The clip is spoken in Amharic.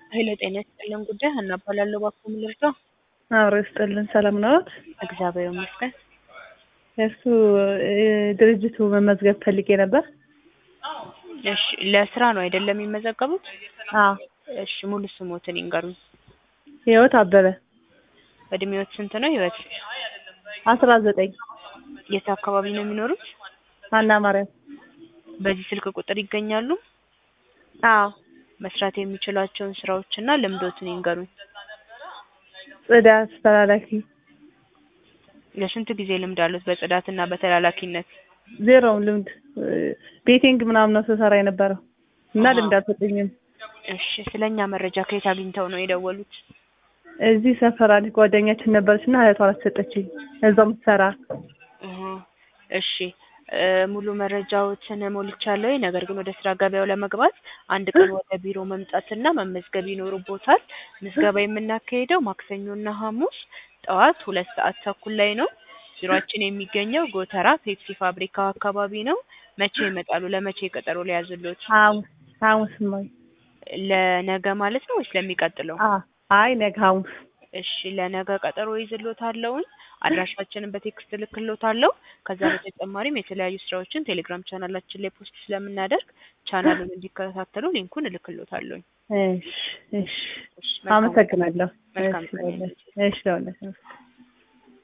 ኃይለ ጤና ይስጥልን ጉዳይ ሀና እባላለሁ። እባክዎ ምን ልርዳው? አብሮ ይስጥልን። ሰላም ነዎት? እግዚአብሔር ይመስገን። እሱ ድርጅቱ መመዝገብ ፈልጌ ነበር። እሺ ለስራ ነው አይደለም የሚመዘገቡት? አዎ። እሺ ሙሉ ስሞትን ይንገሩኝ። ህይወት አበበ እድሜዎት ስንት ነው ህይወት? አስራ ዘጠኝ የት አካባቢ ነው የሚኖሩት? ሀና ማርያም። በዚህ ስልክ ቁጥር ይገኛሉ? አዎ። መስራት የሚችሏቸውን ስራዎችና ልምዶትን ይንገሩኝ። ጽዳት ተላላኪ ለስንት ጊዜ ልምድ አሉት በጽዳትና በተላላኪነት? ዜሮውን ልምድ ቤቲንግ ምናምን ነው ስሰራ የነበረው እና አሃ። ልምድ አልሰጠኝም። እሺ ስለኛ መረጃ ከየት አግኝተው ነው የደወሉት? እዚህ ሰፈር አንዲት ጓደኛችን ነበረች እና እህቷ አሰጠችኝ እዛው የምትሰራ እህ እሺ እ ሙሉ መረጃዎትን ሞልቻለሁ። ነገር ግን ወደ ስራ ገበያው ለመግባት አንድ ቀን ወደ ቢሮ መምጣትና መመዝገብ ይኖርቦታል። ምዝገባ የምናካሂደው ማክሰኞና ሐሙስ ጠዋት ሁለት ሰዓት ተኩል ላይ ነው። ቢሮአችን የሚገኘው ጎተራ ፔፕሲ ፋብሪካው አካባቢ ነው። መቼ ይመጣሉ? ለመቼ ቀጠሮ ሊያዝልዎት? ሐሙስ ሐሙስ ነው። ለነገ ማለት ነው ወይስ ለሚቀጥለው? አ አይ ነገ ሐሙስ እሺ ለነገ ቀጠሮ ይዝልዎታለሁኝ። አድራሻችንን በቴክስት እልክልዎታለሁ። ከዛ በተጨማሪም የተለያዩ ስራዎችን ቴሌግራም ቻናላችን ላይ ፖስት ስለምናደርግ ቻናሉን እንዲከታተሉ ሊንኩን እልክልዎታለሁኝ። እሺ እሺ እሺ መልካም አመሰግናለሁ። መልካም እሺ ቀን እሺ ለሁላችንም።